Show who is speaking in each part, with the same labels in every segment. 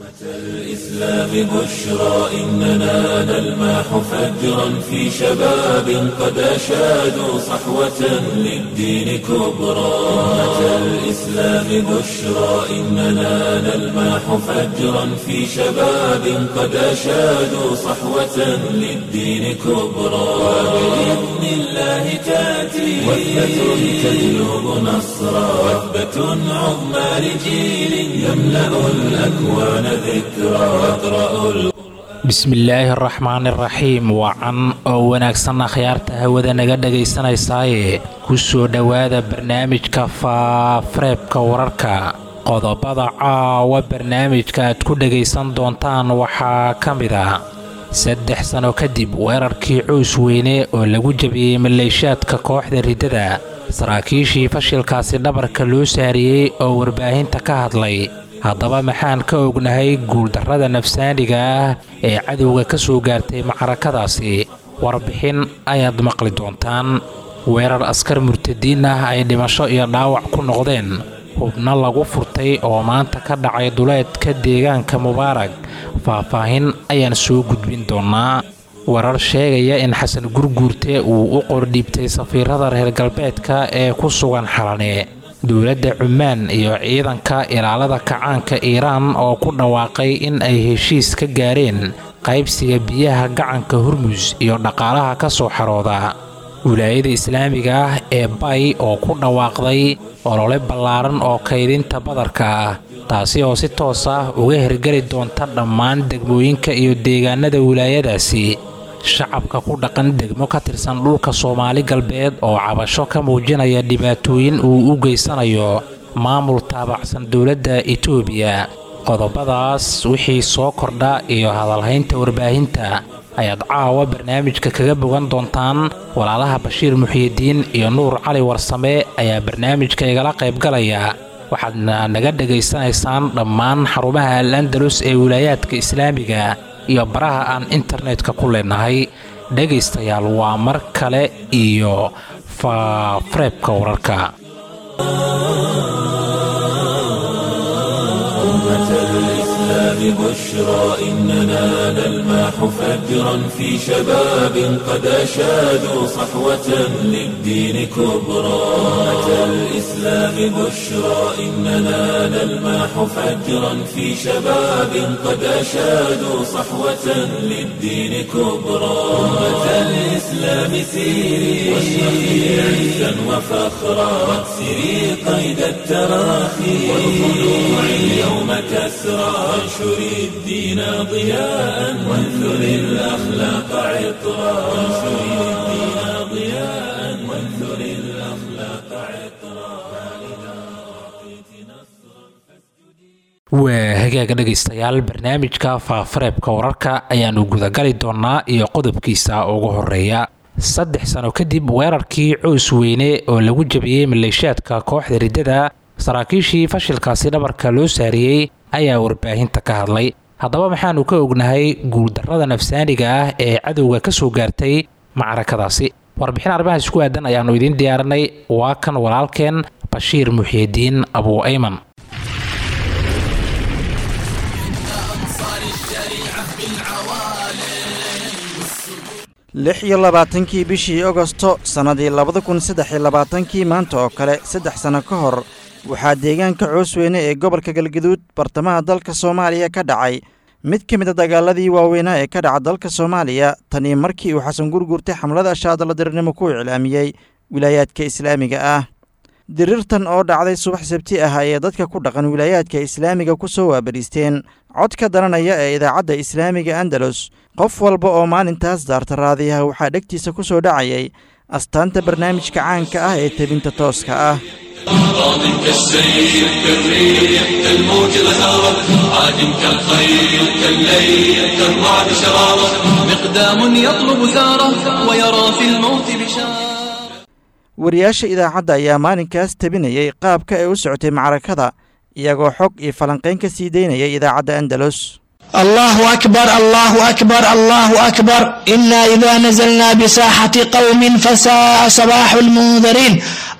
Speaker 1: الإسلام بشرى إننا نلمح فجرا في شباب قد أشادوا صحوة للدين كبرى أمة الإسلام بشرى إننا نلمح فجرا في شباب قد أشادوا صحوة للدين كبرى وبإذن الله تأتي وثبة تجلب نصرا وثبة عظمى لجيل يملأ الأكوان ذكرى واقرأوا
Speaker 2: bismillaahi araxmaani araxiim wacan oo wanaagsan akhyaarta hawada naga dhagaysanaysaaye ku soo dhowaada barnaamijka faafareebka wararka qodobada caawa barnaamijka aad ku dhagaysan doontaan waxaa ka mid a saddex sano kadib weerarkii cows weyne oo lagu jabiyey maleeshaadka kooxda riddada saraakiishii fashilkaasi dhabarka loo saariyey oo warbaahinta ka hadlay haddaba maxaan ka ognahay guuldarrada nafsaaniga ah ee cadowga ka soo gaartay macrakadaasi warbixin ayaad maqli doontaan weerar askar murtadiin ah ay dhimasho iyo dhaawac ku noqdeen hubno lagu furtay oo maanta ka dhacay duleedka deegaanka mubaarag faahfaahin ayaan soo gudbin doonnaa warar sheegaya in xasan gurguurte uu u qordhiibtay safiirada reer galbeedka ee ku sugan xalane dowladda cumaan iyo ciidanka ilaalada kacaanka iiraan oo ku dhawaaqay in ay heshiis ka gaareen qaybsiga biyaha gacanka hurmus iyo dhaqaalaha ka soo xarooda wilaayada islaamiga ah ee bay oo ku dhawaaqday olole ballaaran oo kaydinta badarka ah taasi oo si toos ah uga hirgeli doonta dhammaan degmooyinka iyo deegaanada wilaayadaasi shacabka ku dhaqan degmo ka tirsan dhulka soomaali galbeed oo cabasho ka muujinaya dhibaatooyin uu u geysanayo maamul taabacsan dowladda itoobiya qodobadaas wixii soo kordha iyo hadalhaynta warbaahinta ayaad caawa barnaamijka kaga bogan doontaan walaalaha bashiir muxiyidiin iyo nuur cali warsame ayaa barnaamijka igala qaybgalaya waxaadna naga dhegaysanaysaan dhammaan xarumaha al andalus ee wilaayaadka islaamiga iyo baraha aan internetka ku leenahay dhegaystayaal waa mar kale iyo faafareebka wararka
Speaker 1: بشرى إننا نلمح فجرا في شباب قد أشادوا صحوة للدين كبرى أمة الإسلام بشرى إننا نلمح فجرا في شباب قد أشادوا صحوة للدين كبرى أمة الإسلام سيري واشرقي عزا وفخرا واكسري قيد التراخي والخلوع اليوم كسرى وانشر الدين ضياء وانثر الأخلاق عطرا وانشر الدين ضياء وانثر الأخلاق عطرا
Speaker 2: waa hagaaga dhegaystayaal barnaamijka faafareebka wararka ayaannu gudagali doonnaa iyo qodobkiisa ugu horeeya saddex sano kadib weerarkii cows weyne oo lagu jabiyey maleeshaadka kooxda riddada saraakiishii fashilkaasi dhabarka loo saariyey ayaa warbaahinta ka hadlay haddaba maxaanu ka ognahay guuldarrada nafsaaniga ah ee cadowga ka soo gaartay macrakadaasi warbixin arrimahaas ku aadan ayaannu idiin diyaarinay waa kan walaalkeen bashiir muxiidiin abuu ayman
Speaker 3: lix iyo labaatankii bishii agosto sannadii labada kun saddex iyo labaatankii maanta oo kale saddex sanno ka hor waxaa deegaanka coosweyne ee gobolka galgaduud bartamaha dalka soomaaliya ka dhacay mid ka mid a dagaaladii waaweynaa ee ka dhaca dalka soomaaliya tanii markii uu xasan gurgurtay xamlada shaadaladirirnimo ku iclaamiyey wilaayaadka islaamiga ah dirirtan oo dhacday subax sabti ah ayay dadka ku dhaqan wilaayaadka islaamiga ku soo waabadhiisteen codka daranaya ee idaacadda islaamiga andalus qof walba oo maalintaas daarta raadiyaha waxaa dhegtiisa ku soo dhacayay astaanta barnaamijka caanka ah ee tebinta tooska ah
Speaker 4: راض كالسيل كالريح كالموج غزارة عاد كالخيل كالليل كالرعد شرارة مقدام يطلب ثاره ويرى في الموت بشارة
Speaker 3: wariyaasha idaacadda ayaa maalinkaas tebinayay qaabka ay u socotay macrakada iyagoo xog iyo falanqayn ka sii daynayay idaacadda andalus
Speaker 5: الله أكبر الله أكبر الله أكبر إنا إذا نزلنا بساحة قوم فساء صباح المنذرين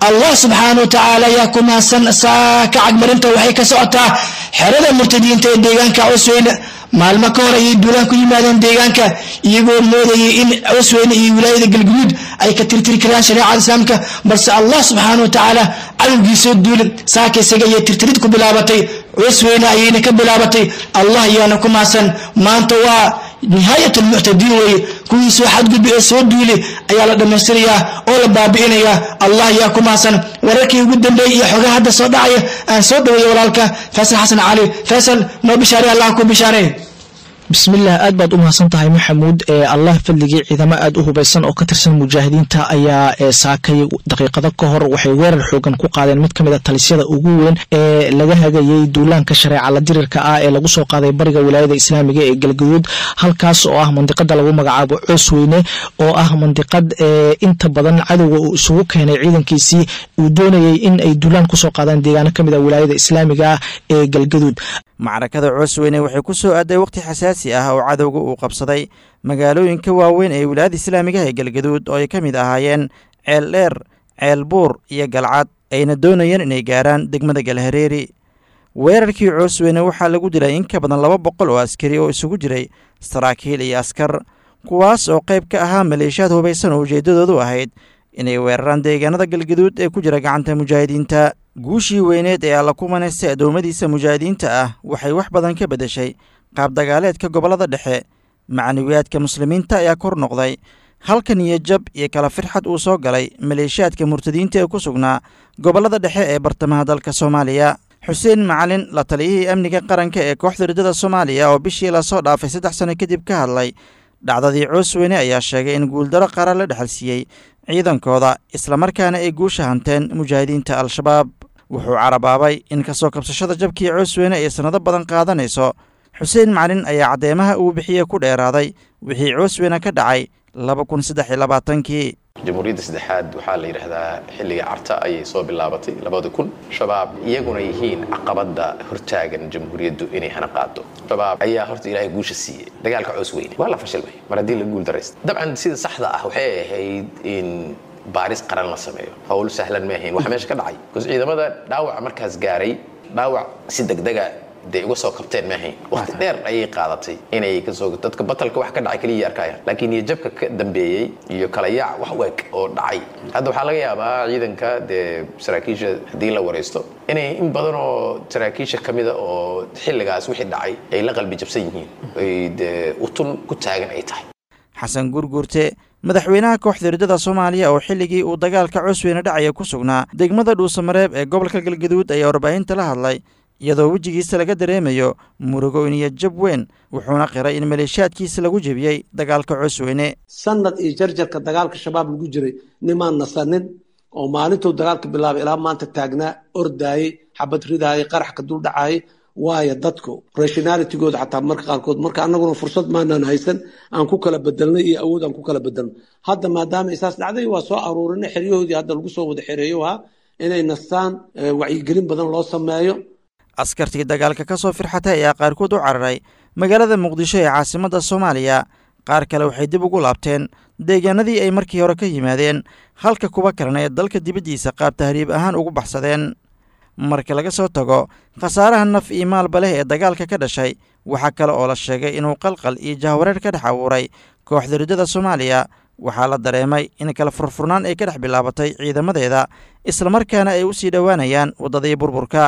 Speaker 5: allah subxaana wa tacaala ayaa ku mahadsan saaka cagmarinta waxay ka socotaa xerada murtadiinta ee deegaanka cusweyne maalmo ka hor ayay duulaan ku yimaadeen deegaanka iyagoo moodayay in cusweyne iyo wilaayada galguduud ay ka tirtiri karaan shareecada islaamka balse allah subxaana wa tacaala cadowgiisoo duulin saaka isaga ayay tirtirid ku bilaabatay cusweyne ayayna ka bilaabatay allah ayaana ku mahadsan maanta waa nihaayat lmuctadiin weeye kuwii soo xadgudbi ee soo duuli ayaa la dhammaystirayaa oo la baabi'inayaa allah ayaa ku mahadsan wararkii ugu dambeeyey iyo xogaha hadda soo dhacaya aan soo dhaweeya walaalka faysal xasan cali faysal noo bishaarey allah ku bishaarey
Speaker 6: bismillaah aad baad u mahadsan tahay maxamuud ee allah fadligii ciidamo aad u hubaysan oo ka tirsan mujaahidiinta ayaa saakay daqiiqado ka hor waxay weerar xoogan ku qaadeen mid ka mid a talisyada ugu weyn ee laga hagayay duulaanka shareeca la dirirka ah ee lagu soo qaaday bariga wilaayada islaamiga ee galgaduud halkaas oo ah mandiqada lagu magacaabo coosweyne oo ah mandiqad inta badan cadowga uu isugu keenay ciidankiisii uu doonayay in ay duulaan kusoo qaadaan deegaano ka mid a wilaayada islaamiga ah ee galgaduud
Speaker 3: macrakada coosweyne waxay ku soo aaday wakhti xasaasi ah oo cadowga uu qabsaday magaalooyinka waaweyn ee wilaayada islaamigaha ee galgaduud oo ay ka mid ahaayeen ceel dheer ceel buur iyo galcad ayna doonayeen inay gaaraan degmada galhareeri weerarkii coosweyne waxaa lagu dilay in ka badan laba boqol oo askari oo isugu jiray saraakiil iyo askar kuwaas oo qayb ka ahaa maleeshiyaad hubaysan oo ujeeddadoodu ahayd inay weeraraan deegaanada galgaduud ee ku jira gacanta mujaahidiinta guushii weyneed ee alla ku manaystay addoommadiisa mujaahidiinta ah waxay wax badan ka beddeshay qaabdagaaleedka gobollada dhexe macnawiyaadka muslimiinta ayaa kor noqday halkan iyo jab iyo kala firxad uu soo galay maleeshiyaadka murtadiinta ee ku sugnaa gobollada dhexe ee bartamaha dalka soomaaliya xuseen macalin la taliyihii amniga qaranka ee kooxda riddada soomaaliya oo bishii lasoo dhaafay saddex sano kadib ka hadlay dhacdadii coosweyne ayaa sheegay in guuldaro qarar la dhexalsiiyey ciidankooda islamarkaana ay guusha hanteen mujaahidiinta al-shabaab wuxuu carabaabay in kasoo kabsashada jabkii coosweyne ay sannado badan qaadanayso xuseen macalin ayaa caddeemaha uu bixiye ku dheeraaday wixii coosweyne ka dhacay laba kun saddex iyo labaatankii
Speaker 7: jamhuuriyadda saddexaad waxaa la yidhaahdaa xilliga carta ayay soo bilaabatay labada kun shabaab iyaguna yihiin caqabadda hortaagan jamhuuriyaddu inay hana qaado shabaab ayaa horta ilaahay guusha siiyey dagaalka coos weyne waa la fashilmay mar haddii la guul daraysta dabcan sida saxda ah waxay ahayd in baaris qaran la sameeyo howl sahlan ma ahayn waxa meesha ka dhacay bcause ciidamada dhaawaca markaas gaaray dhaawac si degdega dee uga soo kabteen maahayn waqti dheer ayay qaadatay inay kasoo dadka batalka wax ka dhacay keliya arkayaan laakiin iyo jabka ka dambeeyey iyo kala yaac wax weeg oo dhacay hadda waxaa laga yaabaa ciidanka dee saraakiisha haddii la waraysto inay in badan oo saraakiisha ka mida oo xilligaas wixii dhacay ay la qalbi jabsan yihiin ay dee utun ku taagan ay tahay
Speaker 3: xasan gurgurte madaxweynaha kooxda riddada soomaaliya oo xilligii uu dagaalka cosweyne dhacaya ku sugnaa degmada dhuusamareeb ee gobolka galgaduud ayaa warbaahinta la hadlay iyadoo wejigiisa laga dareemayo murugo iniyo jab weyn wuxuuna qiray in maleeshiyaadkiisa lagu jebiyey dagaalka cosweyne
Speaker 8: sanad iyo jarjarka dagaalka shabaab lagu jiray nimaan nasanin oo maalintuu dagaalka bilaabay ilaa maanta taagnaa ordaayey xabad ridaayay qaraxka dul dhacaayay waayo dadku rationalitigooda xataa marka qaarkood marka annaguna fursad maanaan haysan aan ku kala bedelnay iyo awood aan ku kala bedelno hadda maadaama isaas dhacday waa soo aruurinay xeryahoodii hadda lagu soo wada xereeyo ha inay nastaan wacyigelin badan loo sameeyo
Speaker 3: askartii dagaalka ka soo firxatay ayaa qaarkood u cararay magaalada muqdisho ee caasimadda soomaaliya qaar kale waxay dib ugu laabteen deegaanadii ay markii hore ka yimaadeen halka kuwa kalena ee dalka dibaddiisa qaab tahriib ahaan ugu baxsadeen marka laga soo tago khasaaraha naf iyo maalba leh ee dagaalka ka dhashay waxaa kale oo la sheegay inuu qalqal iyo jahwareer ka dhex abuuray kooxda riddada soomaaliya waxaa la dareemay in kala furfurnaan ay ka dhex bilaabatay ciidamadeeda islamarkaana ay u sii dhowaanayaan waddadii burburka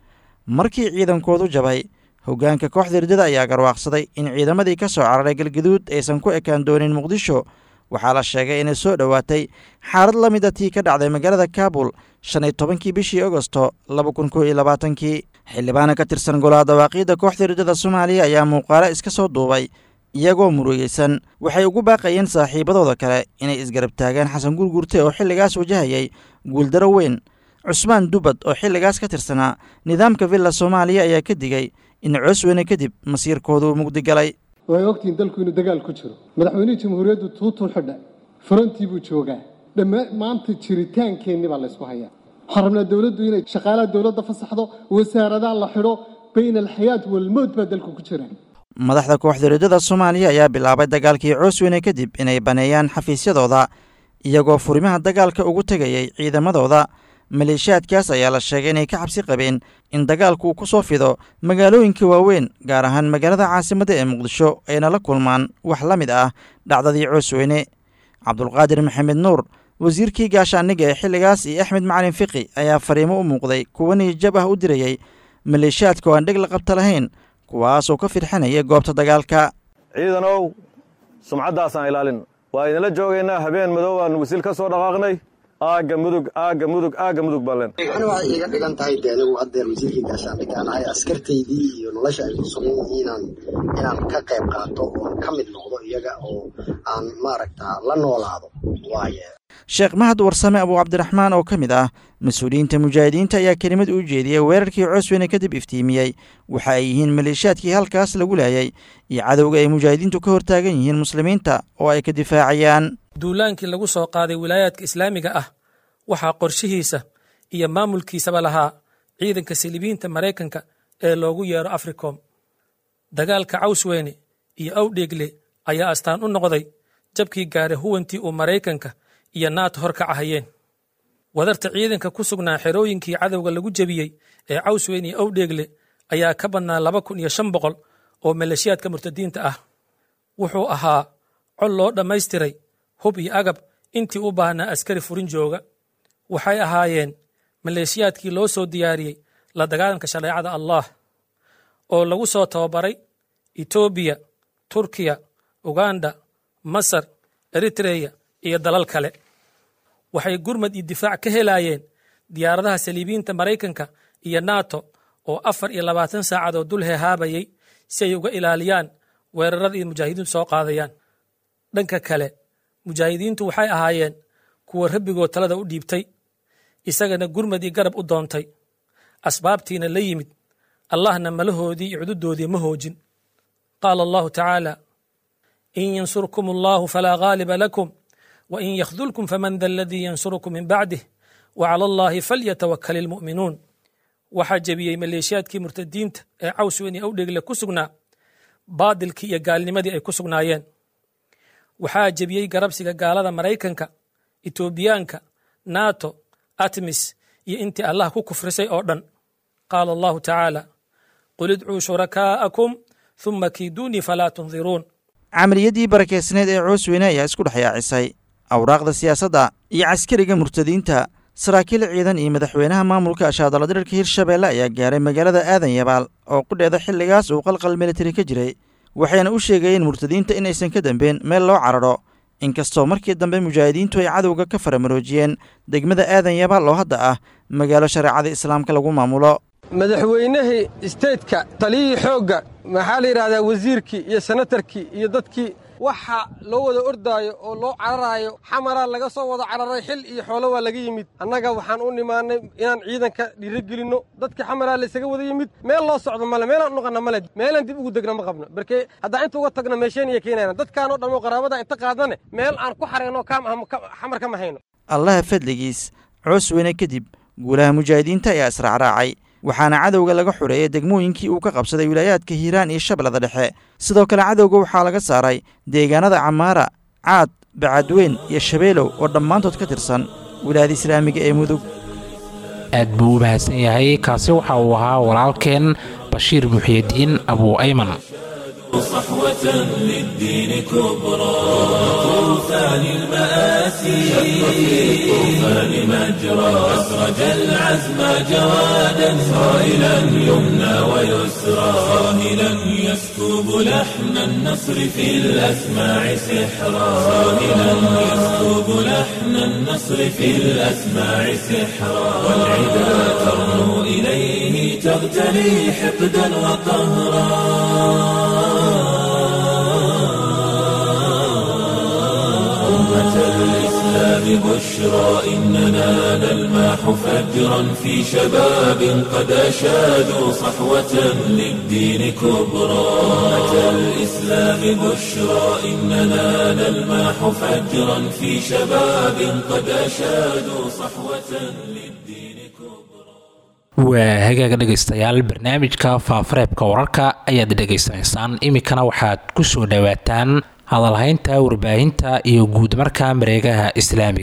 Speaker 3: markii ciidankoodu jabay hoggaanka kooxda riddada ayaa garwaaqsaday in ciidamadii ka soo cararay galgaduud aysan ku ekaan doonin muqdisho waxaa la sheegay inay soo dhowaatay xaalad la mida tii ka dhacday magaalada kaabul shan iyo tobankii bishii agosto laba kun koo iyo labaatankii xildhibaana ka tirsan golaha dawaaqiidda kooxda riddada soomaaliya ayaa muuqaalo iska soo duubay iyagoo murugaysan waxay ugu baaqayeen saaxiibadooda kale inay isgarab taagaan xasan gurgurte oo xilligaas wajahayay guuldaro weyn cusmaan dubad oo xilligaas ka tirsanaa nidaamka villa soomaaliya ayaa ka digay in coosweyne kadib masiirkoodu mugdi galay
Speaker 9: way ogtihiin dalku inuu dagaal ku jiro madaxweynihii jamhuuriyaddu tuutuu xidha furantii buu joogaa dhammaa maanta jiritaankeenni baa laysku hayaa waxaan rabnaa dowladdu inay shaqaalaha dowladda fasaxdo wasaaradaha la xidho bayna alxayaat walmowt baa dalku ku jira
Speaker 3: madaxda kooxda riddada soomaaliya ayaa bilaabay dagaalkii coosweyne kadib inay baneeyaan xafiisyadooda iyagoo furimaha dagaalka ugu tegayay ciidamadooda maleeshiyaadkaas ayaa la sheegay inay ka cabsi qabeen in dagaalku uu ku soo fido magaalooyinka waaweyn gaar ahaan magaalada caasimadda ee muqdisho ayna la kulmaan wax la mid ah dhacdadii coosweyne cabdulqaadir maxamed nuur wasiirkii gaashaaniga ee xilligaas iyo axmed macalin fiqi ayaa fariimo u muuqday kuwa niyijab ah u dirayey maleeshiyaadka oo aan dheg la qabta lahayn kuwaasoo ka firxanaya goobta dagaalka
Speaker 10: ciidanow sumcaddaasaan ilaalin waa idinla joogaynaa habeen madow aan wasiil ka soo dhaqaaqnay aagga mudug aagga mudug aagga mudug baan leen
Speaker 11: ani waxay iiga dhigan tahay de anigu haddeer wasiirkii gaashaandhigga aan ahay askartaydii iyo nolosha ay ku sugan yihiin inaan inaan ka qayb qaato oon ka mid noqdo iyaga oo aan maaragtaa la noolaado waaye
Speaker 3: sheekh mahad warsame abuu cabdiraxmaan oo ka mid ah mas-uuliyiinta mujaahidiinta ayaa kelimad u jeediyey weerarkii coosweyne kadib iftiimiyey waxa ay yihiin maleeshiyaadkii halkaas lagu laayay iyo cadowga ay mujaahidiintu ka hortaagan yihiin muslimiinta oo ay ka difaacayaan
Speaker 12: duulaankii lagu soo qaaday wilaayaadka islaamiga ah waxaa qorshihiisa iyo maamulkiisaba lahaa ciidanka silibiinta maraykanka ee loogu yeero africom dagaalka cawsweyne iyo awdheegle ayaa astaan u noqday jabkii gaaray huwantii uu maraykanka iyo naat hor ka cahayeen wadarta ciidanka ku sugnaa xerooyinkii cadowga lagu jebiyey ee cawsweyne iyo awdheegle ayaa ka badnaa laba kun iyo shan boqol oo maleeshiyaadka murtadiinta ah wuxuu ahaa col loo dhammaystiray hub iyo agab intii u baahnaa askari furin jooga waxay ahaayeen maleeshiyaadkii loo soo diyaariyey la dagaalanka shareecada allah oo lagu soo tababaray etoobiya turkiya uganda masar eritreya iyo dalal kale waxay gurmad iyo difaac ka helaayeen diyaaradaha saliibiinta maraykanka iyo nato oo afar iyo labaatan saacadood dul hehaabayay si ay uga ilaaliyaan weerarada iyo mujaahidiintu soo qaadayaan dhanka kale mujaahidiintu waxay ahaayeen kuwa rabbigood talada u dhiibtay isagana gurmad iyo garab u doontay asbaabtiina la yimid allahna malahoodii iyo cududoodii ma hoojin qaala allahu tacaala in yansurkum allahu falaa ghaaliba lakum wain yakhdulkum faman da aladii yansurukum min bacdih wacala allahi falyatawakal ilmu'minuun waxaa jebiyey maleeshiyaadkii murtadiinta ee cawsweyn iyo awdhegle ku sugnaa baadilkii iyo gaalnimadii ay ku sugnaayeen waxaa jebiyey garabsiga gaalada maraykanka etoobiyaanka nato atmis iyo intii allah ku kufrisay oo dhan qaala allahu tacaala qul idcuu shurakaa'akum huma kiiduunii falaa tundiruun
Speaker 3: camaliyadii barakeysneed ee coosweyne ayaa isku dhex yaacisay awraaqda siyaasadda iyo caskariga murtadiinta saraakiil ciidan iyo madaxweynaha maamulka ashaadaladirirka hirshabeelle ayaa gaaray magaalada aadan yabaal oo qudheeda xilligaas uu qalqal militari ka jiray waxayna u sheegayeen murtadiinta in aysan ka dambeen meel loo cararo inkastoo markii dambe mujaahidiintu ay cadowga ka faramaroojiyeen degmada aadan yabaal oo hadda ah magaalo shareecada islaamka lagu maamulo
Speaker 13: madaxweynahii isteedka taliyihii xoogga maxaa la yidhahdaa wasiirkii iyo senatarkii iyo dadkii waxa loo wada ordaayo oo loo cararaayo xamaraa laga soo wada cararay xil iyo xoolo waa laga yimid annaga waxaan u nimaannay inaan ciidanka dhiirigelinno dadkii xamaraa laysaga wada yimid meel loo socdo male meelaan u noqonna male meelaan dib ugu degna ma qabno barkee haddaan inta uga tagno meesheenaya keenayna dadkaanoo dhammo qaraabada inta qaadnane meel aan ku xarayno xamar kama hayno
Speaker 3: allaha fadligiis coosweyne kadib guulaha mujaahidiinta ayaa israacraacay waxaana cadowga laga xureeyey degmooyinkii uu ka qabsaday wilaayaadka hiiraan iyo shabeellada dhexe sidoo kale cadowga waxaa laga saaray deegaanada camaara caad bacadweyn iyo shabeelow oo dhammaantood ka tirsan wilaayada islaamiga ee mudug
Speaker 2: aad buu u mahadsan yahay kaasi waxa uu ahaa walaalkeen bashiir muxiidiin abuu ayman
Speaker 1: صحوة للدين كبرى طوفان المآسي شق في الطوفان مجرى أسرج العزم جوادا صائلا يمنى ويسرى صاهلا يسكب لحن النصر في الأسماع سحرا صاهلا يسكب لحن النصر في الأسماع سحرا والعدا ترنو إليه تغتلي حقدا وقهرا أمة الإسلام بشرى إننا نلمح فجرا في شباب قد أشادوا صحوة للدين كبرى أمة الإسلام بشرى إننا نلمح فجرا في شباب قد أشادوا صحوة للدين
Speaker 2: waa hagaaga dhegaystayaal barnaamijka faafareebka wararka ayaad dhegaysanaysaan iminkana waxaad ku soo dhowaataan hadalhaynta warbaahinta iyo guud marka mareegaha islaamiga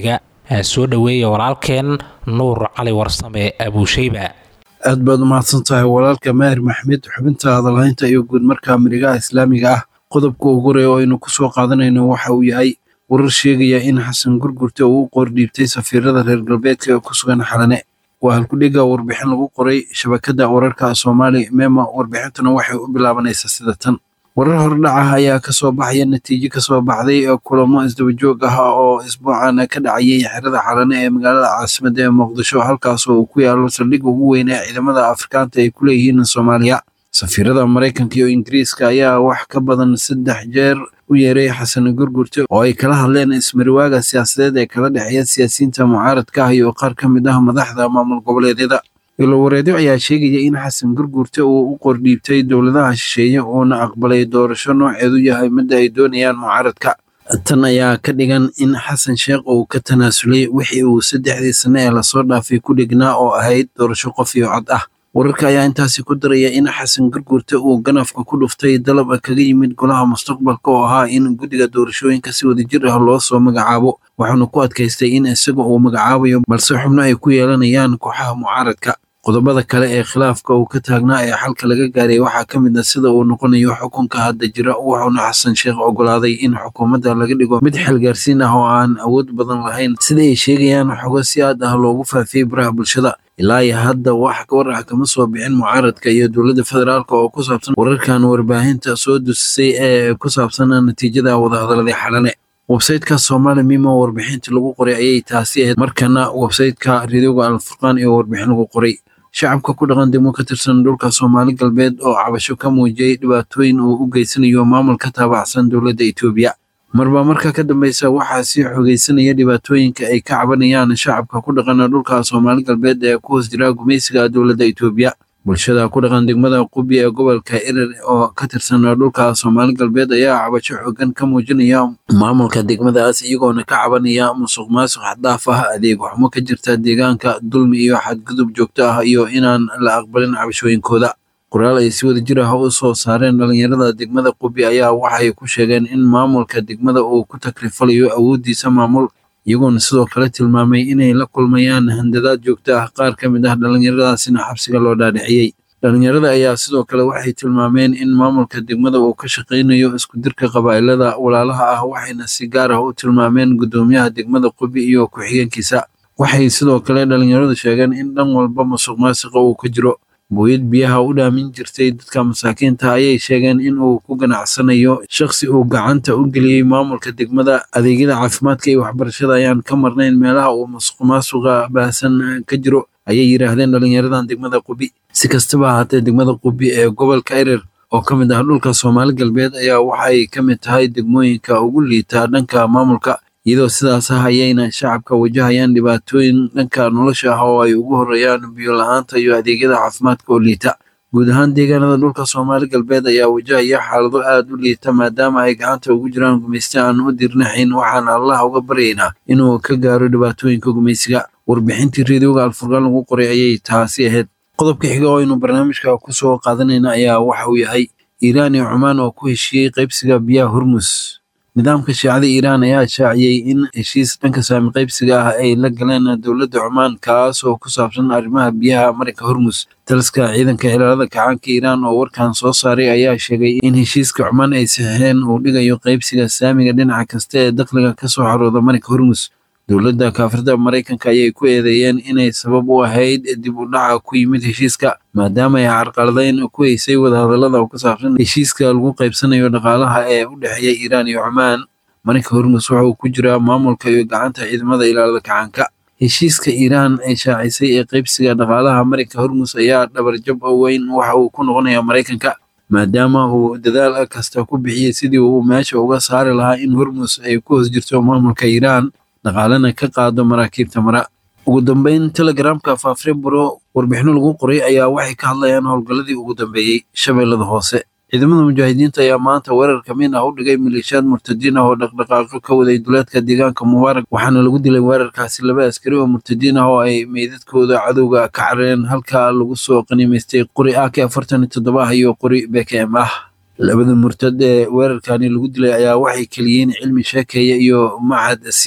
Speaker 2: soo dhoweeya walaalkeen nuur cali warsame abuusheyba
Speaker 14: aad baad umahadsan tahay walaalka maahir maxmed xubinta hadalhaynta iyo guud markaa mirigaha islaamiga ah qodobka ugu horeeya oo aynu ku soo qaadanayno waxa uu yahay warar sheegaya in xasan gurgurta uu u qoordhiibtay safiirada reer galbeedka ee ku sugan xalane waa halkudhiga warbixin lagu qoray shabakadda wararka soomaali mema warbixintuna waxay u bilaabanaysaa sida tan warar hordhaca ayaa kasoo baxaya natiijo kasoo baxday kulamo isdabajoog ah oo isbuucan ka dhacayay xerada xalane ee magaalada caasimada ee muqdisho halkaas oo uu ku yaalo saldhigga ugu weyn ee ciidamada afrikaanta ay ku leeyihiin soomaaliya safiirada maraykanka iyo ingiriiska ayaa wax ka badan saddex jeer u yeeray xasan gurgurte oo ay kala hadleen ismariwaaga siyaasadeed ee kala dhexeeya siyaasiyiinta mucaaradka ah iyo qaar ka mid ah madaxda maamul goboleedyada ilowareedyo ayaa sheegaya in xasan gurgurte uu u qordhiibtay dowladaha shisheeye uuna aqbalay doorasho nooceedu yahay midda ay doonayaan mucaaradka tan ayaa ka dhigan in xasan sheekh uu ka tanaasulay wixii uu saddexdii sane ee lasoo dhaafay ku dhignaa oo ahayd doorasho qof iyo cod ah wararka ayaa intaasi ku daraya in xasan gurgurte uu ganafka ku dhuftay dalab kaga yimid golaha mustaqbalka oo ahaa in guddiga doorashooyinka si wadajir ah loo soo magacaabo waxaana ku adkaystay in isaga uu magacaabayo balse xubno ay ku yeelanayaan kooxaha mucaaradka qodobada kale ee khilaafka uu ka taagnaa ee xalka laga gaaray waxaa ka mid ah sida uu noqonayo xukunka hadda jira wuxuuna xasan sheekh ogolaaday in xukuumadda laga dhigo mid xilgaarsiin ah oo aan awood badan lahayn sida ay sheegayaan xogo si aad ah loogu faafiyey baraha bulshada ilaa iyo hadda wax warac kama soo bixin mucaaradka iyo dowladda federaalk oo ku saabsan wararkan warbaahinta soo dusisay ee ku saabsan natiijada wadahadaladii xalane websayteka soomaali mimo warbixintii lagu qoray ayay taasi ahayd markana websayteka ridooga alfurqaan iyo warbixin lagu qoray shacabka ku dhaqan degmo ka tirsan dhulka soomaali galbeed oo cabasho ka muujiyey dhibaatooyin uu u geysanayo maamul ka taabacsan dowladda etoobiya marba marka ka dambeysa waxaa sii xogeysanaya dhibaatooyinka ay ka cabanayaan shacabka ku dhaqan dhulka soomaali galbeed ee ku hoos jira gumaysiga dowladda etoobiya bulshada ku dhaqan degmada qubi ee gobolka erer oo ka tirsan dhulka soomaali galbeed ayaa cabasho xoogan ka muujinaya maamulka degmadaas iyagoona ka cabanaya musuq maasuq xaddaaf ah adeeg waxmo ka jirta deegaanka dulmi iyo xadgudub joogto ah iyo inaan la aqbalin cabashooyinkooda qoraal ay si wada jir ah u soo saareen dhalinyarada degmada qubi ayaa waxay ku sheegeen in maamulka degmada uu ku takrifalayo awooddiisa maamul iyagoona sidoo kale tilmaamay inay la kulmayaan handadaad joogto ah qaar ka mid ah dhallinyaradaasina xabsiga loo dhaadhiciyey dhalinyarada ayaa sidoo kale waxay tilmaameen in maamulka degmada uu ka shaqaynayo iskudirka qabaa'ilada walaalaha ah waxayna si gaar ah u tilmaameen guddoomiyaha degmada qubi iyo ku-xigeenkiisa waxay sidoo kale dhalinyaradu sheegeen in dhan walba musuq maasiqa uu ka jiro booyad biyaha u dhaamin jirtay dadka masaakiinta ayay sheegeen in uu ku ganacsanayo shakhsi uu gacanta u geliyey maamulka degmada adeegyada caafimaadka iyo waxbarashada ayaan ka marnayn meelaha uu musuq maasuqa baahsan ka jiro ayay yidhaahdeen dhalinyaradan degmada qubi si kastaba ahaatee degmada qubi ee gobolka erer oo ka mid ah dhulka soomaali galbeed ayaa waxay ka mid tahay degmooyinka ugu liita dhanka maamulka iyadoo sidaas ah ayayna shacabka wajahayaan dhibaatooyin dhanka nolosha ah oo ay ugu horeeyaan biyo la-aanta iyo adeegyada caafimaadka oo liita guud ahaan deegaanada dhulka soomaali galbeed ayaa wajahaya xaalado aada u liita maadaama ay gacanta ugu jiraan gumayste aan u dirnaxayn waxaana allah uga baryaynaa inuu ka gaaro dhibaatooyinka gumaysiga warbixintii reedioga alfurqaan lagu qoray ayay taasi ahayd qodobka xiga oo aynu barnaamijka ku soo qaadanayna ayaa waxa uu yahay iiraan iyo cumaan oo ku heshiiyey qaybsiga biyaha hormus nidaamka shiicada iiraan ayaa shaaciyey in heshiis dhanka saami qaybsiga ah ay la galeen dowladda cumaan kaas oo ku saabsan arrimaha biyaha marinka hormus taliska ciidanka ilaalada kacaanka iiraan oo warkan soo saaray ayaa sheegay in heshiiska cumaan ay saxeen uu dhigayo qaybsiga saamiga dhinaca kasta ee dakhliga ka soo xarooda marinka hormus dowladda kaafirda maraykanka ayay ku eedeeyeen inay sabab u ahayd dib u dhaca ku yimid heshiiska maadaama ay carqaladayn ku haysay wadahadallada ku saabsan heshiiska lagu qaybsanayo dhaqaalaha ee u dhexeeya iiraan iyo cumaan marinka hormus waxa uu ku jiraa maamulka iyo gacanta ciidamada ilaalada kacaanka heshiiska iiraan ay shaacisay ee qaybsiga dhaqaalaha marinka hormus ayaa dhabarjab weyn waxa uu ku noqonayaa maraykanka maadaama uu dadaal kasta ku bixiyey sidii uu meesha uga saari lahaa in hormus ay ku hoos jirto maamulka iiraan dhaqaalena ka qaado maraakiibta mara ugu dambeyn telegramka faafrebro warbixino lagu qoray ayaa waxay ka hadlayaan howlgalladii ugu dambeeyey shabeellada hoose ciidamada mujaahidiinta ayaa maanta weerar kamiin ah u dhigay maleeshiyaad murtadiin ah oo dhaqdhaqaaqo ka waday duleedka deegaanka mubaarak waxaana lagu dilay weerarkaasi laba askari oo murtadiin ah oo ay meydadkooda cadowga ka carareen halkaa lagu soo qanimaystay qori ak afartan iyo toddoba ah iyo qori bkm ah labada murtad ee weerarkani lagu dilay ayaa waxay keliyeen cilmi sheekeeya iyo macad c m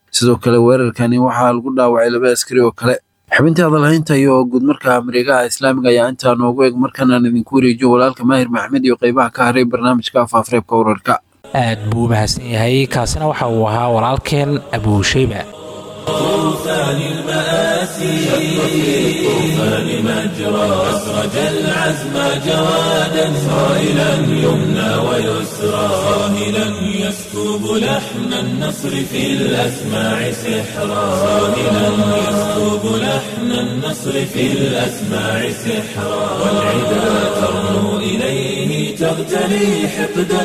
Speaker 14: sidoo kale weerarkani waxaa lagu dhaawacay laba askari oo kale xubintii hadalhaynta iyo guud markaa mareegaha islaamiga ayaa intaa noogu eg markanaan idinku wareejiyo walaalka maahir maxmed iyo qeybaha ka haray barnaamijka afafreebka wararka
Speaker 2: aad buu u mahadsan yahay kaasina waxa uu ahaa walaalkeen abuushayba
Speaker 1: طوفان المآسي شق في الطوفان مجرى أسرج العزم جوادا صائلا يمنى ويسرى صاهلا يسكب لحن النصر في الأسماع سحرا صاهلا يسكب لحن النصر في الأسماع سحرا والعدا ترنو إليه تغتلي حقدا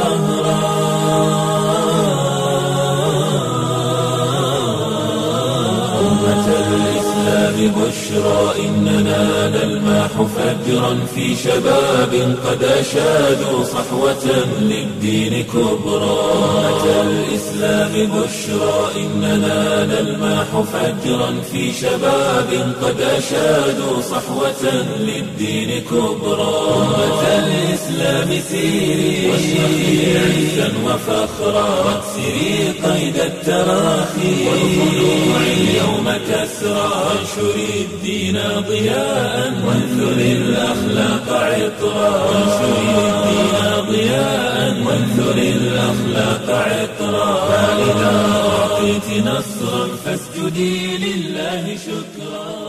Speaker 1: وقهرا أمة الإسلام بشرى إننا نلمح فجرا في شباب قد أشادوا صحوة للدين كبرى أمة الإسلام بشرى إننا نلمح فجرا في شباب قد أشادوا صحوة للدين كبرى أمة الإسلام سيري واشرقي عزا وفخرا واكسري قيد التراخي والخلوع اليوم كسرى وانشري الدين ضياء وانثري الأخلاق عطرا وانشري الدين ضياء وانثري الأخلاق عطرا فإذا أعطيت نصرا فاسجدي لله شكرا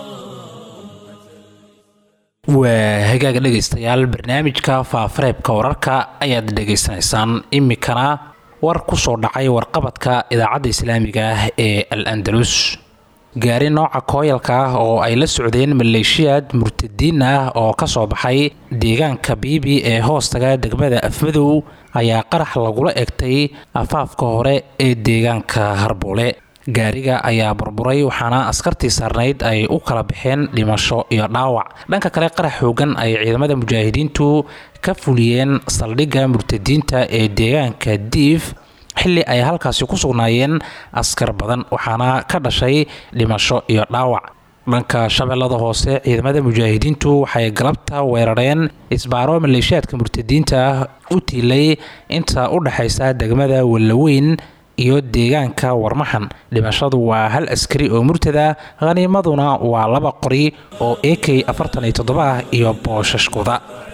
Speaker 2: waa hagaaga dhegaystayaal barnaamijka faafareebka wararka ayaad dhegaysanaysaan iminkana war ku soo dhacay warqabadka idaacadda islaamiga ah ee al andalus gaari nooca kooyalka ah oo ay la socdeen maleeshiyaad murtadiin ah oo ka soo baxay deegaanka biibi ee hoostaga degmada afmadow ayaa qarax lagula egtay afaafka hore ee deegaanka harbuule gaariga ayaa burburay waxaana askartii saarnayd ay u kala baxeen dhimasho iyo dhaawac dhanka kale qarax xoogan ay ciidamada mujaahidiintu ka fuliyeen saldhigga murtadiinta ee deegaanka diif xilli ay halkaasi ku sugnaayeen askar badan waxaana ka dhashay dhimasho iyo dhaawac dhanka shabeellada hoose ciidamada mujaahidiintu waxay galabta weerareen isbaaro maleeshiyaadka murtadiinta ah u tiilay inta u dhexaysa degmada wallaweyn iyo deegaanka warmaxan dhimashadu waa hal askari oo murtada khaniimaduna waa laba qori oo a k afartan iyo toddoba ah iyo boosashkuda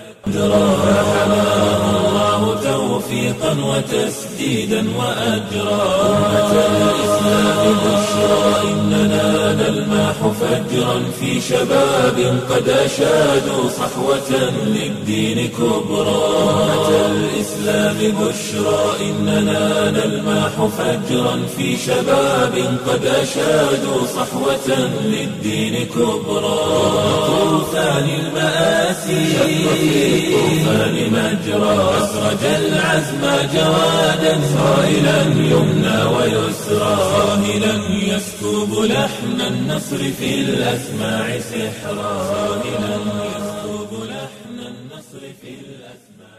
Speaker 1: الله توفيقا وتسديدا وأجرا أمة الإسلام بشرى إننا نلمح فجرا في شباب قد أشادوا صحوة للدين كبرى أمة الإسلام بشرى إننا نلمح فجرا في شباب قد أشادوا صحوة للدين كبرى طوفان المآسي شق في الطوفان مجرى أسرج العزم جوادا صائلا يمنى ويسرى صاهلا يسكب لحن النصر في الأسماع سحرا صاهلا يسكب لحن النصر في الأسماع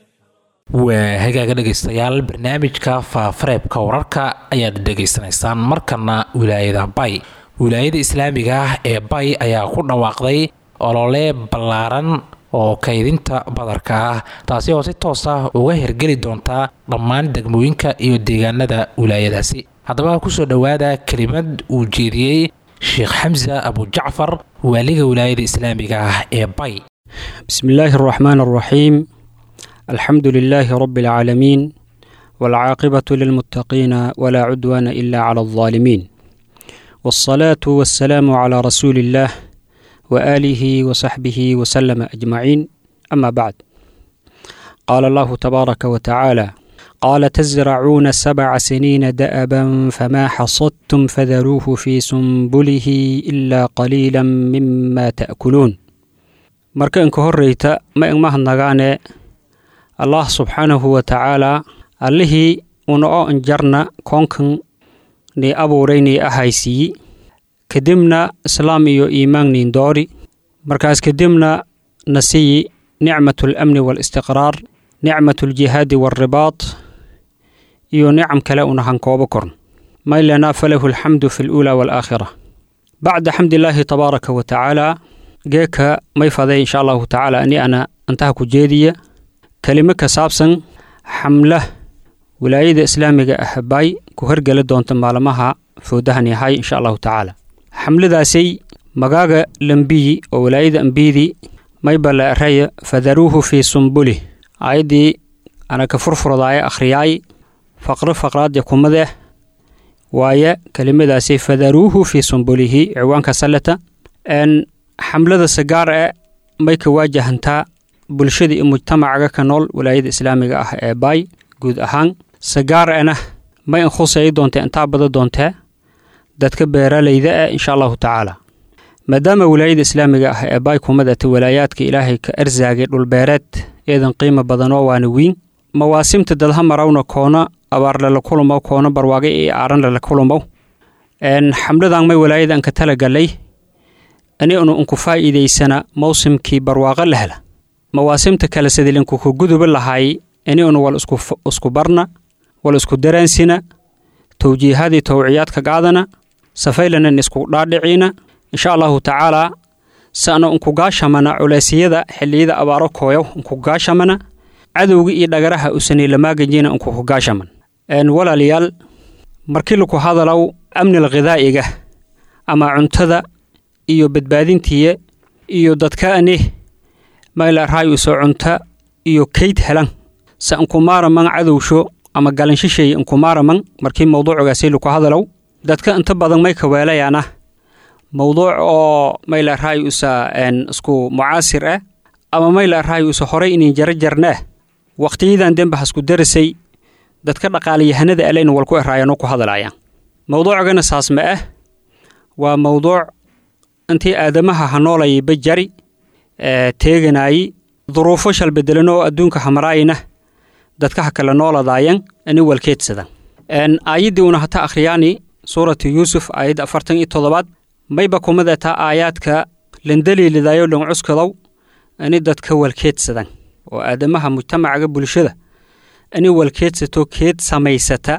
Speaker 2: waa hagaaga dhegaystayaal barnaamijka faafareebka wararka ayaad dhegaysanaysaan markana wilaayada bay wilaayada islaamiga ah ee bay ayaa ku dhawaaqday olole ballaaran oo kaydinta badarka ah taasi oo si toos ah uga hirgeli doonta dhammaan degmooyinka iyo deegaanada wilaayadaasi haddaba kusoo dhowaada kelimad uu jeediyey sheekh xamsa abujacfar waaliga wilaayada islaamiga ah ee bay
Speaker 15: بسم الله الرحمن الرحيم الحمد لله رب العالمين والعاقبة للمتقين ولا عدوان إلا على الظالمين والصلاة والسلام على رسول الله وآله وصحبه وسلم أجمعين أما بعد قال الله تبارك وتعالى قال تزرعون سبع سنين دأبا فما حصدتم فذروه في سنبله إلا قليلا مما تأكلون marka inka horreyta ma igmahadnagaane allah subxaanahu wa tacaalaa allihii una o injarna koonkan ni abuuraynii ahaysiyi kadibna islaam iyo iimaannin doori markaas kadibna nasiyi nicmatu alamni waalistiqraar nicmatu aljihaadi waalribaad iyo nicam kale una hankoobo korn maylana falahu alxamdu fi aluulaa waalaakhira bacda xamdillaahi tabaaraka wa tacaalaa geeka may faday insha allahu tacaala ani ana antaha ku jeediya kelimo ka saabsan xamlah wilaayada islaamiga ah bay ku hergeli doonta maalmaha foodahan yahay insha allahu tacaala xamladaasay magaaga lambiyi oo walaayada ambiyadii mayba la eraya fadaruuhu fii sumbulih aayaddii ana ka furfurdaaye akhriyaay faqro faqraadya kumadeh waaye kelimadaasi fadaruuhu fii sumbulihi ciwaanka sallata n xamlada sagaar e may ka waajahantaa bulshada iyo mujtamacaga ka nool walaayada islaamiga ah ee baay guud ahaan sagaar ena may inkhusay doontee intaa bada doontee dadka beeralayda eh insha allahu tacaala maadaama walaayada islaamiga ah ee baay kumadata walaayaadka ilaahay ka arsaagay dhulbeereed eedan qiimo badanoo waana wiin mawaasimta dadha marawna koona abaar lala kulumow koona barwaaqe iyo aaran lala kulumow xamladan may walaayadan ka talagalay ani unu unku faa'iidaysana mawsimkii barwaaqo la hela mawaasimta kale sidilinku ku guduba lahaay ani unu wal isku barna wal isku daraansina towjiihadii towciyaadka qaadana safaylanan isku dhaadhiciina insha allahu tacaalaa sana unkugaashamana culeysyada xilliyada abaaro kooyow unkugaashamana cadowga iyo dhagaraha usani lamaagajina unkukugaashaman walaalayaal markii laku hadalow amnil khidaa'iga ama cuntada iyo badbaadintiya iyo dadkaani mayla raayuso cunta iyo kayd helan se inkumaaraman cadowsho ama galanshishay inkumaaraman markii mawduucugaasi laku hadalow dadka inta badan may ka weelayaana mawduuc oo mayla raayusa isku mucaasir ah ama mayla raayusa horay inin jara jarnaa wakhtiyadan dembe hasku darasay dadka dhaqaalayahanada aleyna walku eraayanoo ku hadalaayaan mawduucgana saas ma ah waa mawduuc intii aadamaha ha noolayay bajari teeganaayi duruufo shalbedelan oo adduunka hamaraayina dadka ha kala nooladaayan ani walkeedsadan aayaddii una hata akhriyaani suuratu yuusuf aayadda afartan iyo toddobaad mayba kumadeetaa aayaadka landaliilidaayo dhan cuskadow ani dadka walkeedsadan oo aadamaha mujtamacaga bulshada ani walkeedsato keed samaysata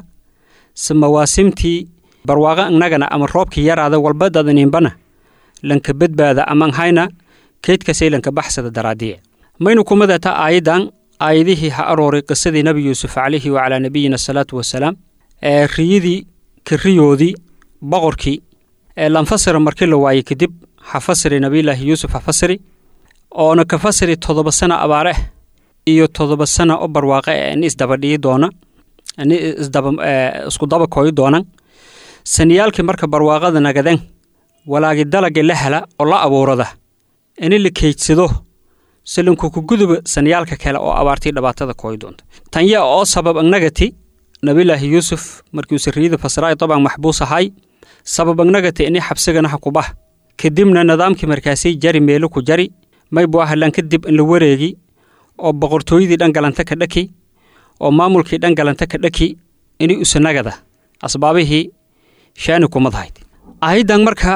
Speaker 15: se mawaasimtii barwaaqo innagana ama roobkii yaraada walbadadaninbana lanka badbaada aman hayna keydkasay lanka baxsada daraadiye maynu kumadeetaa aayaddan aayadihii ha arooray qisadii nebi yuusuf calayhi wacalaa nabiyina asalaatu wasalaam ee riyadii ka riyoodii boqorkii ee lanfasira markii la waayey kadib ha fasiri nabiyulaahi yuusuf ha fasiri oona ka fasiri toddoba sana abaareh iyo toddoba sana oo barwaaqe eh in isdabadhigi doona in isdaba isku daba kooyi doonan saniyaalkii marka barwaaqada nagaden walaagi dalagii la hela oo la abuurada ini la keydsado silanku ku guduba saniyaalka kale oo abaartii dhibaatada kooyi doonta tanya oo sabab agnagati nabilaahi yuusuf markii sariyada fasraay dabcan maxbuus ahay sabab agnagati ini xabsigana ha kubah kadibna nidaamkii markaasay jari meelo ku jari maybu ahlan kadib in la wareegi oo boqortooyadii dhan galanta ka dhaki oo maamulkii dhan galanta ka dhaki ini usanagada asbaabihii shaani kumadahayd aayaddan marka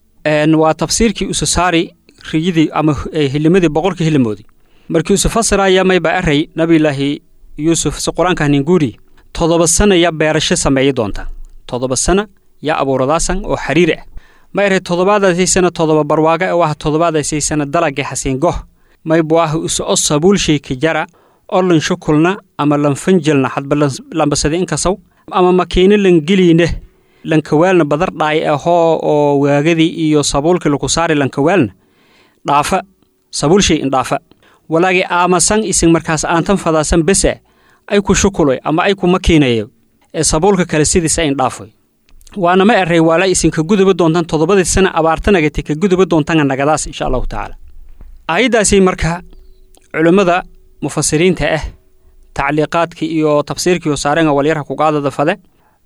Speaker 15: waa tafsiirkii usa saari riyadii ama hilimadii boqorkii hilimoodii markii usa fasiraya mayba aray nabilaahi yuusuf si qur-aanka ninguuri toddoba sana yaa beerasho sameeyi doonta toddoba sana yaa abuuradaasan oo xariir ah ma eray toddobaadasaysana toddoba barwaaga oo ah toddobaadasaysana dalagii xasiingoh maybu ah usa o sabuulshayka jara oo lanshukulna ama lanfanjilna hadba lambasadi inkasaw ama makiino langeliine lankawaalna badar dhaay ahoo oo waagadii iyo sabuulkii laku saari lankawaalna dhaafa sabuulshay indhaafa walaagii aamasan isin markaas aantan fadaasan bese ay ku shukuloy ama ay ku makiinayo ee sabuulka kale sidiisa indhaafoy waana ma eray waala isinka guduba doontan toddobadii sana abaartanagati ka guduba doontanga nagadaas insha allahu tacaala aayaddaasi marka culimmada mufasiriinta ah tacliiqaadkii iyo tafsiirkii saarenga walyarha kuqaadada fade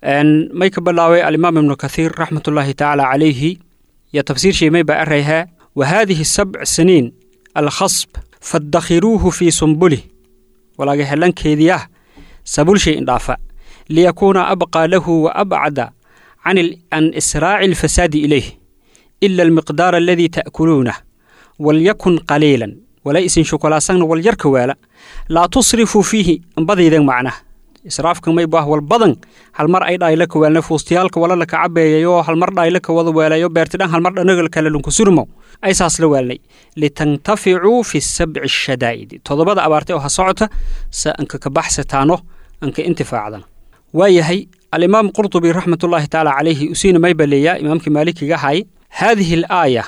Speaker 15: may ka bilaaway alimaam ibnu kathiir raxmatullaahi tacaala calayhi yo tafsiirshii may baa arayhaa wa haadihi sabc siniin alkhasb faddakhiruuhu fii sumbulih walaaga helankeediiah sabulshay indhaafa liyakuuna abqaa lahu wa abcada can israaci alfasaadi ilayh ila almiqdaar aladii ta'kuluunah walyakun qaliilan wala isin shukolaasanna walyarka waala laa tusrifuu fiihi badaydan macnah israafka may baah wal badan halmar ay dhaayla ka weelna fuustiyaalka wala laka cabeeyayo halmar dhaayla ka wada weelayo beertidhan halmar dhanagal kale lunku surmow ay saas la weelnay litantaficuu fi sabci shadaa'idi toddobada abaartay oo ha socota se anka ka baxsataano anka intifaacdan waayahay alimaam qurtubi raxmatullaahi tacaala calayhi usiina may baleeyaa imaamkii maalikiga ahay haadihi alaaya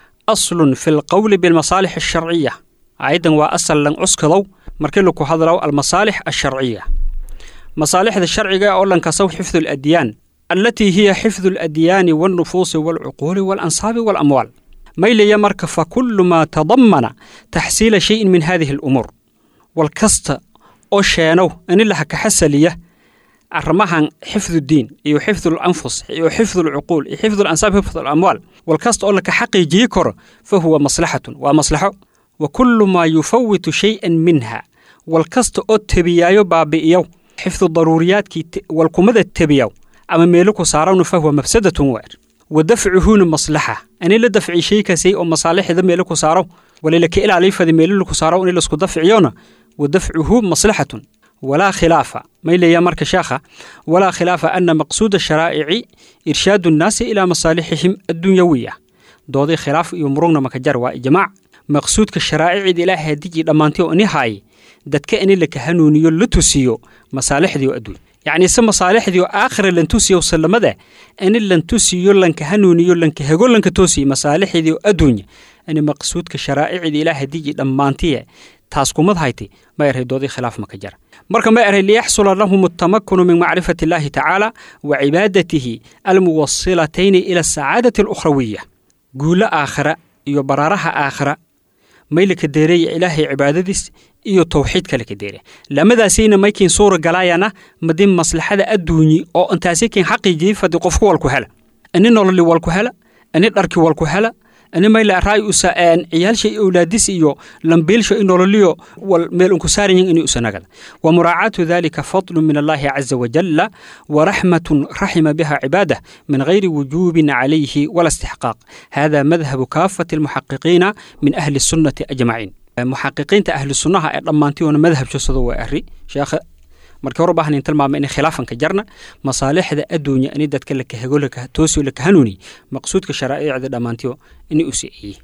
Speaker 15: aslun fi lqowli bilmasaalix alsharciya aayaddan waa asal lan cuskadow markii laku hadlow almasaalix alsharciya masaalixda sharciga oo lankasow xifdu aladyaan allatii hiya xifdu aladyaani waalnufuusi waalcuquuli waalanصaabi waalamwaal maylaya marka fa kullu maa tadamana taxsiila shayin min hadihi alumuur wal kasta oo sheenow anilaha ka xasaliya arrimahan xifdudiin iyo xifdulanfus iyo xifdulcuquul iyo xifdulansaab xifdulamwaal wal kasta oo laka xaqiijiyi karo fa huwa maslaxatun waa maslaxo wa kullu maa yufawitu shayan minha wal kasta oo tebiyaayo baabi'iyow xifdu daruuriyaadkii walkumada tebiyaw ama meelo ku saarawna fa huwa mafsadatun weer wa dafcuhuna maslaxa ani la dafci shaykasay oo masaalixda meelo ku saaraw walilaka ilaalifadi meelo ku saaraw in lasku dafciyona wa dafcuhu maslaxatun walaa khilaafa maylaya marka sheekha walaa khilaafa ana maqsuuda sharaa'ici irshaadu nnaasi ilaa masaalixihim addunyawiya doodii khilaaf iyo murugna makajar waa ijmaac maqsuudka sharaa'icida ilaahay hadijii dhammaantay oo ini haaye dadka ini laka hanuuniyo la tusiyo masaalixdii oo adduunya yacni se masaalixdii oo aakhira lan tusiyo sallamada ini lan tusiyo lanka hanuuniyo lanka hego lanka toosiyo masaalixdii oo adduunya ini maqsuudka sharaa'icida ilaahay hadijii dhammaantiye taas kumad hayti ma erhay doodii khilaaf maka jara marka ma erhay liyaxsula lahum atamakunu min macrifati illaahi tacaala wa cibaadatihi almuwasilatayni ila asacaadati alukhrawiya guulo aakhira iyo baraaraha aakhira maylaka deereeya ilaahay cibaadadiis iyo towxiid kale ka deere lamadaasayna maykiin suura galaayana madin maslaxada adduunyi oo intaasi kiin xaqiijiyey fadi qofku walku hela ani nololi walku hela ani dharki walku hela ani mayla raay usa ciyaalsha iyo awlaadis iyo lambiilsha i nololiyo wal meel unku saaranyin inay usanagada wa muraacaatu dalika fadlu min allahi caza wajalla waraxmatun raxima biha cibaadah min gayri wujuubin calayhi wala istixqaaq hada madhabu kaafati almuxaqiqiina min ahli sunnati ajmaciin muxaqiqiinta ahli sunnaha ee dhammaantiyoona madhab jasado waa arri sheekha markii hore baahan in tilmaama inay khilaafanka jarna masaalixda adduunya ini dadka laka hego laka toosiyo laka hanuuni maqsuudka sharaa'icda dhammaantiyo ini u siciyey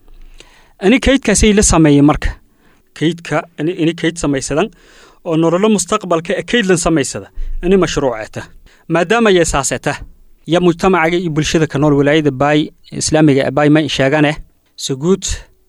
Speaker 15: ani kaydkaasay la sameeyey marka kaydka ini kayd samaysadan oo nololo mustaqbalka ee kaydlan samaysada ini mashruuceta maadaama yeesaaseta ya mujtamacaga iyo bulshada ka nool walaayada baay islaamiga ee baay may sheeganeh saguud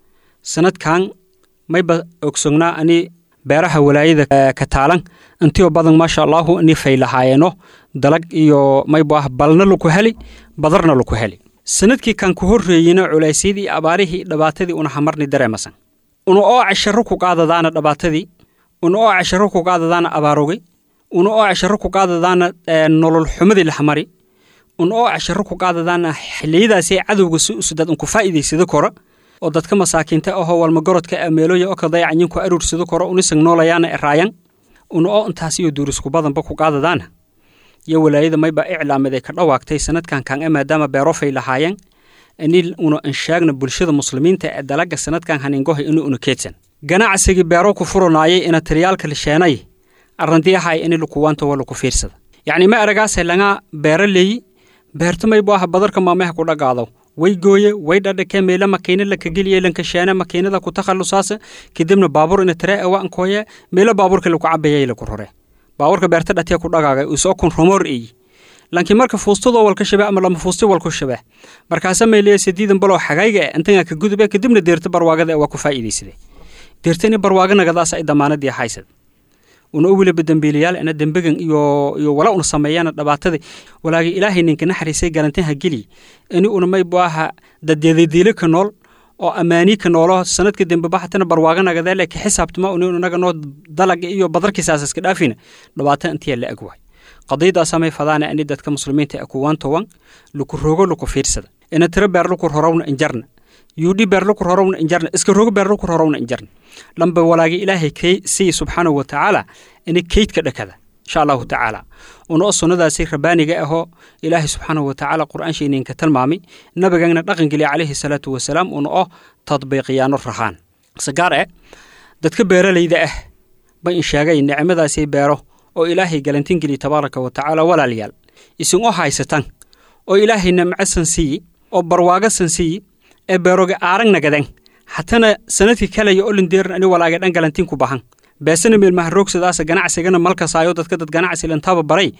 Speaker 15: sanadkan mayba ogsognaa ani beeraha walaayada ka taalan intiyo badan maasha allaahu ini faylahaayeno dalag iyo maybu ah balna laku heli badarna laku heli sanadkii kan ku horreeyeyna culaysyadii abaarihii dhibaatadii una hamarni dareemasan una oo casharo ku qaadadaana dhibaatadii una oo casharo ku qaadadaana abaarogay una oo casharo ku qaadadaana nolol xumadii la hamari una oo casharo ku qaadadaana xilliyadaasi cadowga si usudad unku faa'iidaysada kora oo dadka masaakiinta ahoo walmagorodka a meelooya oo ka dayacanyinku aruursado koro unisang noolayaana eraayan una oo intaas iyo duurisku badanba ku qaadadaana iyo walaayada mayba iclaamiday ka dhawaagtay sanadkan kan e maadaama beerofay lahaayeen ini una anshaagna bulshada muslimiinta ee dalaga sanadkan haningohay inu una keedsan ganacsigii beero ku furanaayay ina tiryaalka lisheenay arrandiyahay ini lukuwaanta waa laku fiirsada yacni ma eragaase laga beero leeyi beerta maybu ah badarka maameha ku dhagaado way gooye way dhadhake meela makiina laka geliye lankasheene makiinada ku takhalusaasa kadibna baabuur ina tire ewa ankoye meelo baabuurka laku cabayay laku rore baabuurka beerta dhatiya ku dhagaaga usoo kun rumor eyi laakiin marka fuustadoo walka shabe ama lama fuusti walku shabe markaasa mayleya sadiidan baloo xagayga e intangaa ka gudube kadibna deerta barwaagada waa ku faa'iidaysade deerta ini barwaaga nagadaas ay damaanadii haysad una u weliba dembiilayaal ina dembegan iyo iyo wala una sameeyana dhabaatadii walaagi ilaahay ninka naxariisay garantaha geli ini una maybu aha dadyadadiile ka nool oo ammaanii ka noolo sanadka dembe baxatana barwaaga nagadeele ka xisaabtama uni unaga noo dalag iyo badarkiisaas iska dhaafina dhabaata intiya la eg waay qadiyadaasamay fadaana ini dadka muslimiinta ee kuwaan towan luku rogo luku fiirsada ina tiro beer luku rorowna injarna yuudhi beer luku rorowna injarna iska rogo beer luku rorowna injarna lamba walaagi ilaahay kay siyi subxaanahu wa tacaala ini kaydka dhakada insha allahu tacaala una oo sunnadaasi rabbaaniga ahoo ilaahay subxaanahu wa tacaala qur'aanshayneenka tilmaamay nabigana dhaqangeliya calayhi salaatu wasalaam una oo tadbiiqiyaano rahaan sagaar eh dadka beeralayda ah bay in sheegay nicmadaasii beero oo ilaahay galantingeliya tabaaraka wa tacaala walaalayaal isin oo haysatan oo ilaahay namcasan siiyi oo barwaagasan siiyi ee beeroga aarang nagadan hatana sanadkii kalaya olindeeran ani walaaga dhan galantinku bahan beesana meelmaha roogsadaasa ganacsigana malkasaayo dadka dad ganacsi lantaba baray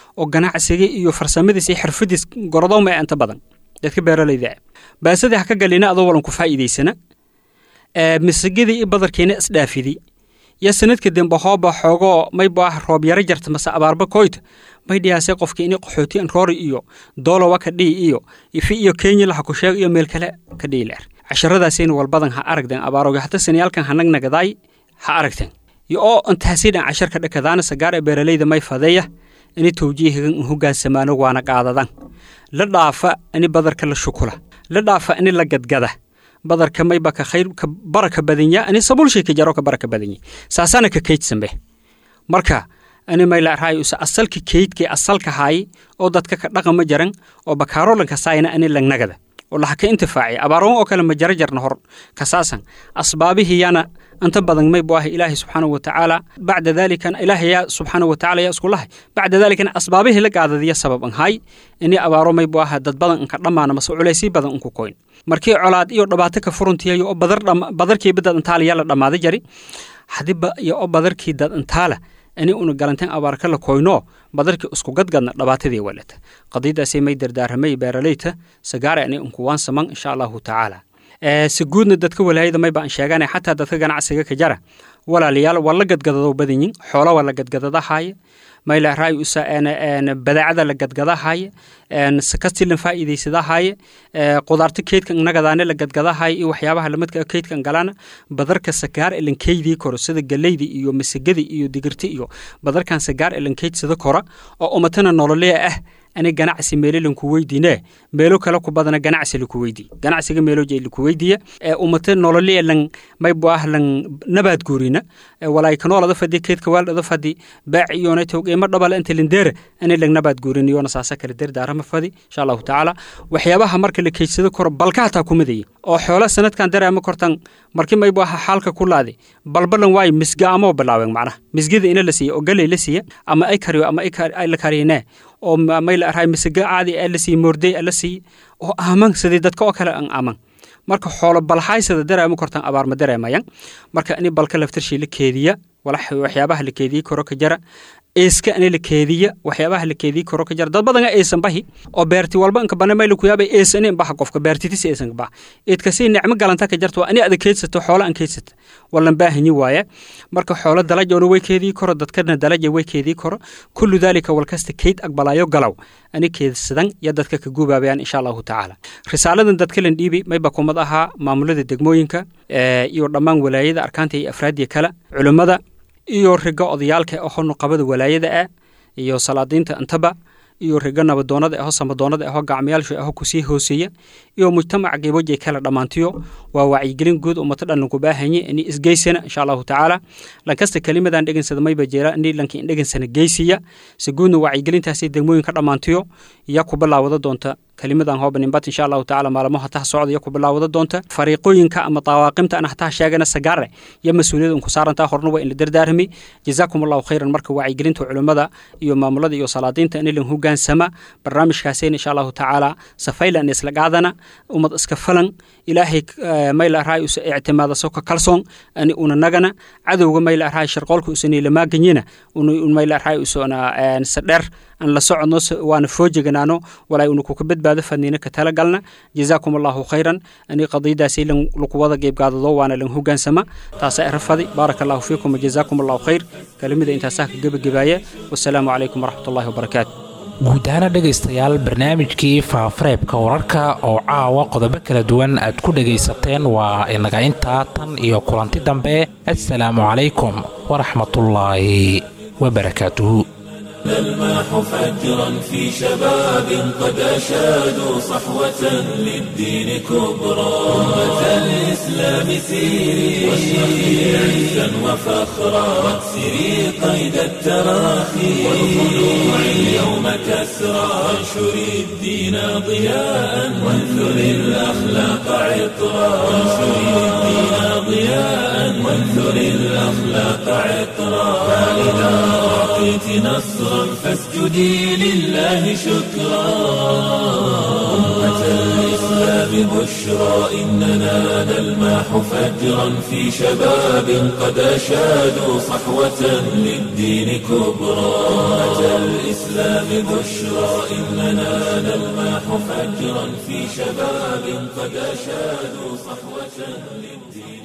Speaker 15: oo ganacsiga iyo farsamadiis iyo xirfadiis gorodowma inta badan dadka beeralayda baasadii ha ka galina adoo walan ku faa'iidaysana misigidii iyo badarkiina isdhaafidi yo sanadka dambe hooba xoogoo mayba ah roob yaro jarta mase abaarba koyta may dhiyaase qofka ini qaxooti roori iyo doolowa ka dhihi iyo ifi iyo kenya laha ku sheeg iyo meel kale ka dhihi leer casharadaasayna walbadan ha aragden abaaroga hata saniyaalkan ha nagnagadaay ha aragten yo oo intaasiidhan casharka dhakadaana sagaar ee beeralayda may fadeeya ini towjiihigan hogaansamaano waana qaadadan la dhaafa ini badarka la shukula la dhaafa ini la gadgada badarka mayba ka khayr ka baraka badanya ani sabulshay ka jaro ka baraka badanya saasana ka kayd sambe marka ani mayla raay usa asalka kaydke asalka haay oo dadka ka dhaqama jaran oo bakaarolanka saayna ani langnagada oo laha ka intifaaci abaaroon oo kale ma jara jarna hor kasaasan asbaabihiyana inta badan may bu ah ilaahay subxaanahu watacaala bacda dalikan ilaahay yaa subxaanahu watacaala yaa isku lahay bacda dalikana asbaabihii la gaadadiya sabab an hay ini abaaro may bu ah dad badan inka dhammaana mase culaysii badan unku koyn markii colaad iyo dhibaato ka furuntiyayo oo badar badarkiiba dad intaala yaa la dhammaaday jari hadiba iyo oo badarkii dad intaala ini una galanteen abaarka la koyno badarkii isku gadgadna dhibaatadii walata qadiidaasay may dardaaramay beeralayta sagaara ani unkuwaan saman insha allahu tacaala si guudna dadka walaayada may baan sheegana xataa dadka ganacsiga ka jara walaalayaal waa la gadgadado badanyin xoola waa la gadgadadahaye mayla raay usa badaacada la gadgadahaye kastilan faa'iidaysadahaye qudaarta keydka nagadaane la gadgadahaye iyo waxyaabaha lamadka keydkan galana badarka sagaar elan keydii koro sida galeyda iyo masagada iyo digirta iyo badarkan sagaar elan keydsada kora oo umatana nololeya ah ani ganacsi meelo lanku weydiine meelo kale ku badana ganacsi laku weydii ganacsiga meelo jay laku weydiya ee umata nololiya lan may buah lan nabaad guurina walay kanoolada fadi keedka waaldhada fadi baac iyona tog ima dhabala inta lindeera ani lan nabaad guurin iyona saasa kale derdaarama fadi insha allahu tacaala waxyaabaha marka la keydsado koro balka hataa kumadaya oo xoola sanadkan dareema kortan markii may buaha xaalka ku laadi balbalan waayo misga amoo bilaaben macnaha misgida ina la siiya oo galey la siiya ama ay kariyo ama ay la kariyene oo mayla arhay misega caadi ee la siiye moordey la siiye oo aaman sidii dadka oo kale an aaman marka xoolo balhaysada dareema kortan abaar ma dareemayan marka ini balka laftarshii la keediya waxyaabaha la keediye koro ka jara eeska ani la keediya waxyaabaha la keediye koro ka jara dad badan eesan bahi oo beerti walba inka bana mayla kuyaaba eesan in baha qofka beertitis eesan baha eedkasi nicmo galanta ka jarto ani ada keedsato xoola an keedsata wallan baahanyi waaye marka xoolo dalajoona way keedii koro dadkana dalaja way keedii koro kullu daalika walkasta keyd aqbalayo galaw ani keedsadan ya dadka ka gubaabayaan insha allahu tacaala risaaladan dadkalan dhiibi mayba kumad ahaa maamulada degmooyinka iyo dhammaan walaayada arkaanta iyo afraadiya kale culimmada iyo riga odayaalka aho nuqabada walaayada ah iyo salaadiinta intaba iyo riga nabadoonada aho samadoonada aho gacmayaalshu aho kusii hooseeya iyo mujtamaca gebojay kala dhammaantiyo waa wacyigelin guud ummata dhan lagu baahanye ini isgeysana insha allahu tacaala lankasta kelimadan dhegansada mayba jeera ini lankin dhegansana geysiya si guudna wacyigelintaasi degmooyinka dhammaantiyo iya ku bilaawada doonta kelimadan hoobanimbat insha allahu tacaala maalmo hataha socda iyo ku bilaawada doonta fariiqooyinka ama dawaaqimta aan hataha sheegana sagaare iyo mas-uuliyad unku saarantaa horna waa in la dardaarmi jazaakum allahu khayran marka wacyigelinta culimmada iyo maamulada iyo salaadiinta in lan hogaansama barnaamijkaasayna insha allahu tacaala safaylan isla qaadana ummad iska falan ilaahay mayla raay usa ictimaadaso ka kalsoon ani una nagana cadowga mayla raay sharqoolka usani lamaaganyina mayla raay usona sadheer aan la socodno waana foojeganaano walay una kuka badbaado fadniina ka talagalna jazaakum allahu khayran ani qadiyadaasi lan lakuwada geebgaadado waana lan hogaansama taasa erafadi baaraka allahu fiikum wajazaakum allahu khayr kelimada intaasaa ka gebagabaaya wasalaamu calaykum waraxmatullahi wabarakaatu
Speaker 2: guud ahaana dhegaystayaal barnaamijkii faafareebka wararka oo caawa qodobo kala duwan aad ku dhegaysateen waa inaga intaa tan iyo kulanti dambe assalaamu calaykum waraxmatullaahi wabarakaatuhu
Speaker 1: نلمح فجرا في شباب قد أشادوا صحوة للدين كبرى أمة الإسلام سيري واشرقي عزا وفخرا واكسري قيد التراخي والخلوع اليوم كسرى وانشري الدين ضياء وانثري الأخلاق عطرا وانشري الدين ضياء وانثري الأخلاق عطرا فإذا أعطيت نصرا فاسجدي لله شكرا أمة الإسلام بشرى إننا نلمح فجرا في شباب قد أشادوا صحوة للدين كبرى أمة الإسلام بشرى إننا نلمح فجرا في شباب قد أشادوا صحوة للدين